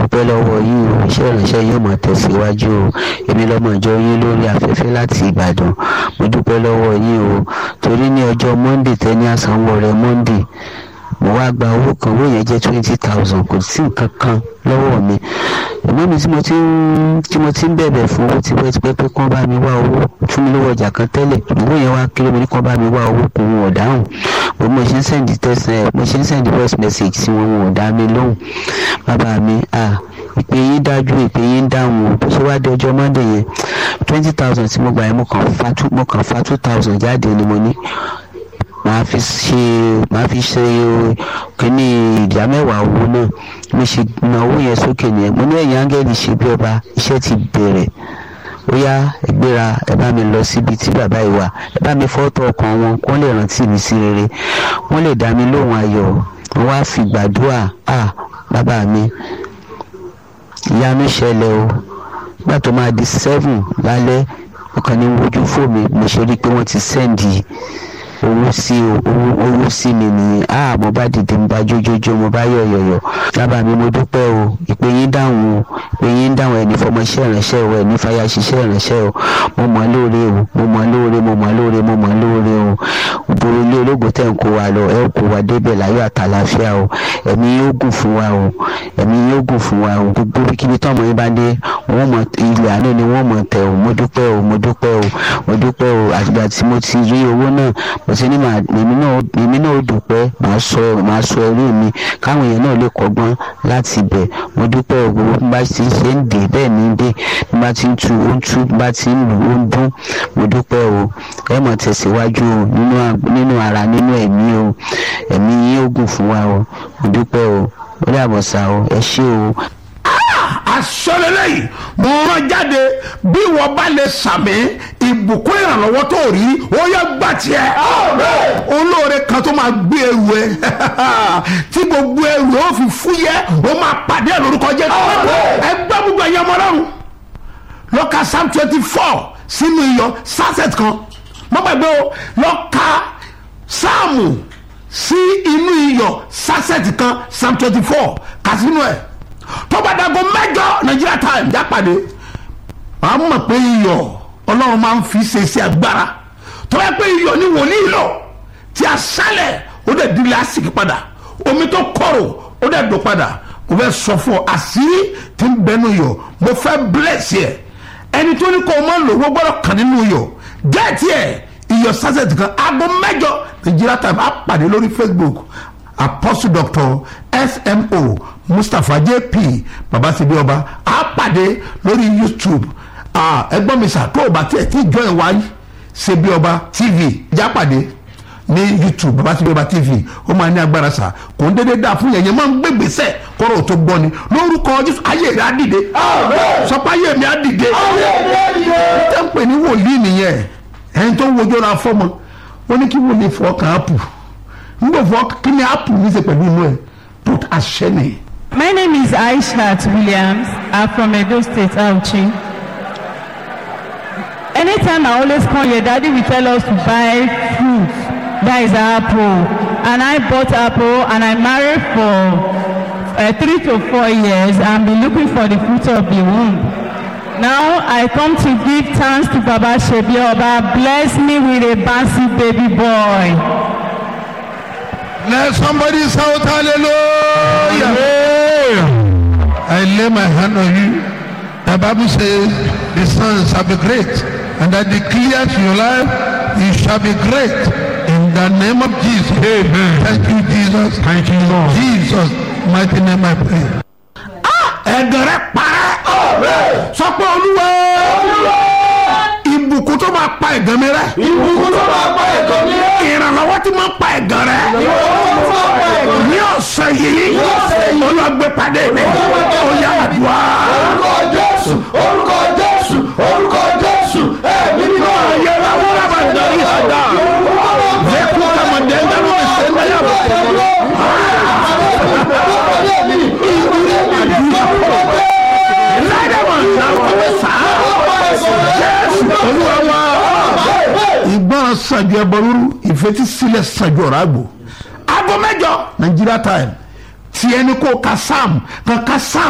dúpẹ́ lọ́wọ́ yín o iṣẹ́ ìránṣẹ́ yóò máa tẹ̀síwájú o èmi lọ́mọ ìjọ yín lórí afẹ́fẹ́ láti ìbàdàn mo dúpẹ́ lọ́wọ́ yín o torí ní ọjọ́ monday tẹ́ni àsanwó rẹ̀ monday mo wá gba owó kan owó yẹn jẹ́ twenty thousand kò sí nǹkan kan lọ́wọ́ mi ẹ̀mọ́ mi tí mo ti ń tí mo ti ń bẹ̀bẹ̀ fún owó tipẹ́tipẹ́ pé kán bá mi wá owó fún mi lówó ọjà kan tẹ́lẹ̀ owó yẹn wá kéré mo ní kán bá mi wá owó kò wọn ò dáhùn bó mo ṣe ń sẹ́ndì tẹ́sán mo ṣe ń sẹ́ndì voice message sí wọn wọn ò dá mi lóhùn bàbá mi ah ìpè yín dájú ìpè yín dáhùn o bó ṣe wá dé ọjọ́ monday yẹn twenty thousand tí mo gbà yẹn mo kàn fa two mo kàn fa two thousand jáde ni mo ní màá fi ṣe màá fi ṣe kíní ìdá mẹ́wàá owó náà mo ṣe na owó yẹn sókè nìyẹn mo ní ẹ̀yìn áńgẹ́lì ṣe bí ọba iṣẹ́ ti bẹ̀rẹ̀ ó yá ẹ gbéra ẹ bá mi lọ síbi tí bàbá yìí wà ẹ bá mi fọ́tò ọkàn wọn kó lè rántí mi sí rere wọ́n lè dá mi lóhùn ayọ̀ wọ́n wá fi gbàdúrà à bàbá mi ìyanu ṣẹlẹ̀ o nígbà tó máa di seven lálẹ́ ọkàn ní wojú fò mi mo ṣe rí i pé wọ́n ti sẹ́ǹdì owó sí owó owó sí mi nìyẹn a mo bá dìde mo bá jójójó mo bá yọ̀yọ̀yọ̀ bàbá mi mo dúpẹ́ o ìpè yín dáhùn o ìpè yín dáhùn ẹni fọmọ iṣẹ́ ìránṣẹ́ o ẹni fàyà ṣiṣẹ́ ìránṣẹ́ o mo mọ̀ lóore o mo mọ̀ lóore mo mọ̀ lóore mo mọ̀ lóore o òbòrò ilé ológun tẹ̀ ń kó wa lọ ẹ kó wa débẹ̀ láyọ̀ àtàlàfíà o ẹ̀mí yóò gùn fún wa o ẹ̀mí yóò gùn fún wa o gbogbo kíbi tọ́mọ yín bá dé wọ́n mọ̀ ilẹ̀ àánú ni wọ́n mọ̀ tẹ̀ o mo dúpẹ́ o mo dúpẹ́ o mo dúpẹ́ o àtìgbà tí mo ti rí owó náà mo ti ní màá èmi náà èmi náà ó dúpẹ́ màá sọ màá sọ ẹrú mi káwọn èèyàn náà lè kọ́gbọ́n láti bẹ̀ mo dúpẹ́ o gbogbo bí bá ti ṣe ń dè bẹ́ẹ̀ ní dé bí bá ti ń tu ó ń tu bí bá ti ń lù ó ń dún mo dúpẹ́ o ẹ mọ̀ tẹ̀síwájú o nínú nínú ara nínú ẹ̀mí o ẹ̀mí yín ó gùn fún wa o mo dúpẹ́ o ó dàbọ̀ sá o ẹ ṣé o asọ́lélẹ́ yìí mo rán jáde bí wọ́n bá lè sàmì ìbùkún ìrànlọ́wọ́ tó rí ó yẹ gbà tiẹ̀. olóore kan tó máa gbé ẹrù ẹ tí gbogbo ẹrù ó fi fúyẹ́ ó máa pàdé lórúkọ jẹ́ ẹ gbọ́ gbogbo ẹ̀yẹ ọmọ ọlọ́run lọ́ka psalm twenty four sínú iyọ̀ sunset kan mọ́ gbàgbé o lọ́ka sáàmù sí inú iyọ̀ sunset kan psalm twenty four kà sínú ẹ̀ tọ́gbàdàgọ́ mẹ́jọ Nigeria time jápàdé wàá mọ̀ pé iyọ̀ ọlọ́run máa ń fi ṣe sí agbára tọ́wọ́ pé iyọ̀ ni wòlíì lọ tí a sálẹ̀ ó dẹ̀ di lásìkò padà omi tó kọ̀rọ̀ ó dẹ̀ dùn padà mo fẹ́ sọ fún ọ àṣírí tí ń bẹnu iyọ̀ mo fẹ́ bless yẹ ẹni tó ní kó o máa lò wọ́n gbọ́dọ̀ kàn nínú iyọ̀ gẹ́ẹ̀tì ẹ̀ iyọ̀ sásẹ̀tì kan aago mẹ́jọ Nigeria time á pàdé lórí Facebook apostle doctor smo mustapha jp babasibi ọba a pàdé lórí youtube ẹgbọ́n mi sà tó o bá tiẹ̀ tí join wa ṣe bí ọba tv já pàdé ní youtube babasibi ọba tv ó máa ní agbára sà kò ń dédé dáa fún yẹn yẹn máa ń gbé gbèsè kọ́rọ̀ tó gbọ́ ni lórúkọ jésù ayé rẹ̀ á dìde sọpá ayé mi á dìde tẹ́ ń pè ní wòlíì nìyẹn ẹni tó ń wojú ra fọ́mọ ó ní kí wòlíì fọ́ kàn á pù ngbọ̀fọ̀ kí ni apple ní ṣe pẹ̀lú inú ẹ̀ but àṣẹ ni. My name is Aishat Williams. I'm from Edo State, Auchi. Anytime I always come here, Daddy will tell us to buy fruit. That is apple. And I bought apple and I married for uh, three to four years and been looking for the fruit of the womb. Now I come to give thanks to Baba Shebi Oba. Bless me with a bouncy baby boy. Let somebody shout hallelujah. I lay my hand on you. The Bible says the son shall be great. And I declare to your life, you shall be great. In the name of Jesus. Amen. Thank you, Jesus. Thank you, Lord. Jesus, mighty name I pray. ẹ̀gàn rẹ̀ parẹ́. sọ pé olúwa ìbùkún tó máa pa ẹ̀gàn mi rẹ́. ìbùkún tó máa pa ẹ̀gàn mi rẹ́. ìrànlọ́wọ́ tí máa pa ẹ̀gàn rẹ̀. ní ọ̀sẹ̀ yìí olùwàgbé padà mi ó yá àdúrà. orúkọ jésù orúkọ jésù orúkọ jésù ẹ̀mí mímọ́ ayé la wúlò bá dé ìsọdá. lẹ́kùn kàmọ̀dé ńlẹ́nu ìṣẹ̀lẹ̀ yà bọ̀. ìgbọràn sàjọ ẹbọ rúru ìfetísílẹ̀ sàjọ ọ̀rọ̀ àgbò. aago mẹ́jọ Nigeria time tiẹ̀ ní kó ka sam kan ka sam.